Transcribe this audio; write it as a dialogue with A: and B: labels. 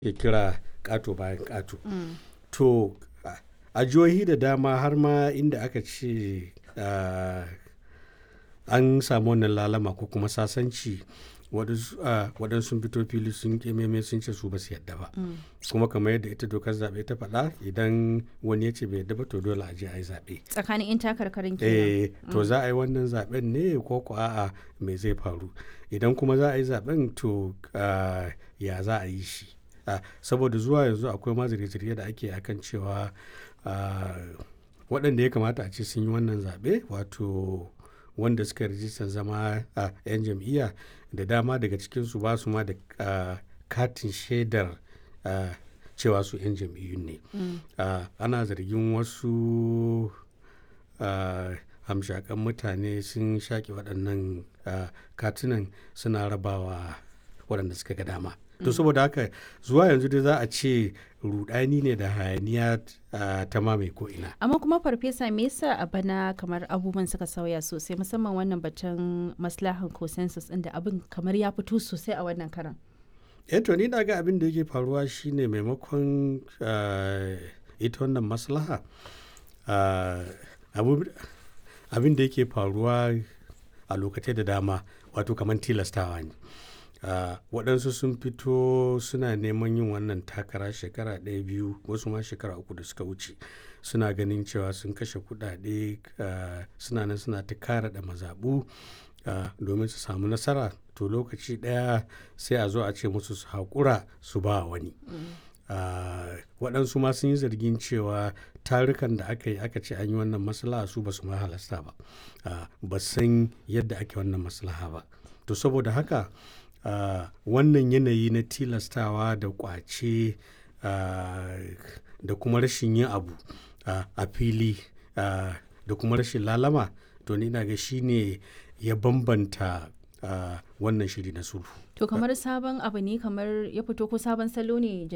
A: ya kira ƙato bayan ƙato to a jihohi da dama har ma inda aka ce an samu wannan lalama ko kuma sasanci waɗansu sun fito fili sun kememe sun ce su ba su yadda ba kuma kamar yadda ita dokar zaɓe ta faɗa idan wani ya ce bai yadda ba to dole a je a yi zaɓe
B: tsakanin in takarkarin
A: eh
B: kenan
A: to za a yi wannan zaɓen ne ko ko a'a me zai faru idan kuma za a yi zaɓen to ah, ya za a yi shi Ah, saboda zuwa yanzu akwai ma zirge-zirge da ake akan cewa ah, waɗanda ya kamata a ce sun yi wannan zaɓe wato wanda suka rijistar zama a 'yan jam'iyya da dama daga cikinsu ba su ma da ah, katin shaidar ah, cewa su 'yan jam'iyyun ne Ah, ana zargin wasu ah, hamshakan mutane sun shaƙe waɗannan ah, katunan suna rabawa waɗanda suka ga dama to saboda haka zuwa yanzu dai za a ce rudani ne da hayaniya ah, ta mamaye ko'ina
B: amma kuma farfesa me yasa a bana kamar abubuwan suka sauya sosai musamman wannan batun maslahan consensus ɗin da abin kamar ya fito sosai a wannan karan
A: eh to ni na ga abin da yake faruwa shine maimakon ah, ita wannan maslaha ah, abu- abin da yake faruwa a lokacin da dama wato kamar tilastawa ne Ah, waɗansu sun fito suna neman yin wannan takara shekara ɗaya biyu wasu ma shekara uku da suka wuce suna ganin cewa sun kashe kuɗaɗe ah, suna nan suna ta kara da mazaɓu ah, domin su samu nasara to lokaci ɗaya sai a zo a ce musu su haƙura su ba wani Ah, waɗansu ma sun yi zargin cewa tarukan da aka yi aka ce an yi wannan maslaha su ba su ma halasta ba Ah, ba san yadda ake wannan maslaha ba to saboda haka ah, wannan yanayi na tilastawa da kwace ah, da kuma rashin yin abu ah, a fili ah, da kuma rashin lalama to ni na ga shine ya bambanta ah, wannan shiri na sulhu
B: to kamar sabon abu ne kamar ya fito ko sabon salo ne